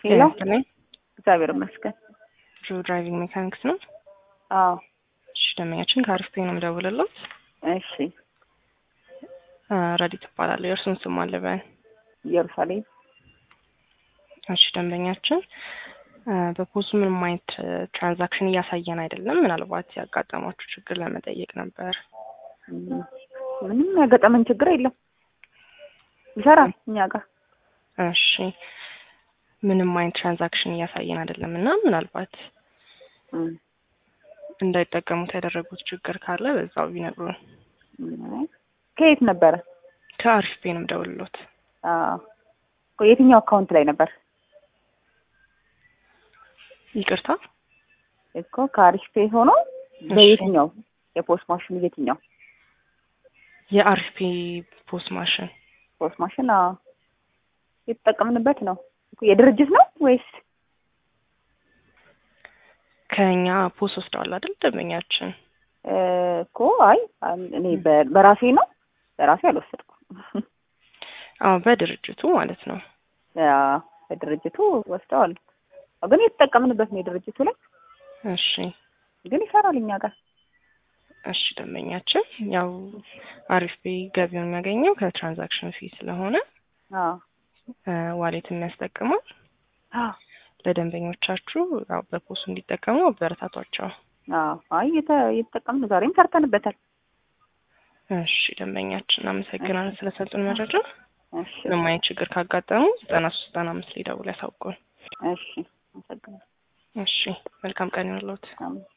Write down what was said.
ሄሎ ይመስለኝ እግዚአብሔር ይመስገን። ድሮ ድራይቪንግ ሜካኒክስ ነው። አዎ እሺ ደንበኛችን ከአሪፍ ነው የምደውልለት። እሺ ረዲ ትባላለህ። የእርሱን ስም አለበን። ኢየሩሳሌም እሺ ደንበኛችን በፖዙ ምንም አይነት ትራንዛክሽን እያሳየን አይደለም። ምናልባት ያጋጠማችሁ ችግር ለመጠየቅ ነበር። እም፣ ምንም ያገጠመን ችግር የለም። ይሰራል እኛ ጋር እሺ ምንም አይነት ትራንዛክሽን እያሳየን አይደለም እና ምናልባት እም፣ እንዳይጠቀሙት ያደረጉት ችግር ካለ በዛው ቢነግሩን። እም፣ ከየት ነበረ? ከአሪፍ ፔ ነው የምደውልሎት። አዎ እኮ የትኛው አካውንት ላይ ነበር? ይቅርታ እኮ ከአሪፍ ፔ ሆኖ በየትኛው የፖስት ማሽን የትኛው የአሪፍ ፔ ፖስት ማሽን ፖስት ማሽን? አዎ የተጠቀምንበት ነው እኮ የድርጅት ነው ወይስ ከኛ ፖስት ወስደዋል አይደል ደንበኛችን? እ፣ እኮ አይ እኔ በ- በራሴ ነው በራሴ አልወሰድኩም። አዎ በድርጅቱ ማለት ነው። አዎ፣ በድርጅቱ ወስደዋል። ግን የተጠቀምንበት ነው የድርጅቱ ላይ እሺ ግን ይሰራል እኛ ጋር። እሺ ደንበኛችን ያው አሪፍ ፔ ገቢውን የሚያገኘው ከትራንዛክሽን ፊ ስለሆነ አዎ ዋሌት የሚያስጠቅመው አዎ ለደንበኞቻችሁ ያው በፖሱ እንዲጠቀሙ አበረታቷቸው። አዎ አይ የተ- የተጠቀምን ዛሬም ሰርተንበታል። እሺ ደንበኛችን አመሰግናለን ስለሰጡን መረጃ። እሺ ምንም አይነት ችግር ካጋጠሙ ዘጠና ሶስት ዘጠና አምስት ላይ ደውለው ያሳውቁን። እሺ አመሰግናለሁ። እሺ መልካም ቀን ይሁንልዎት። አሜን።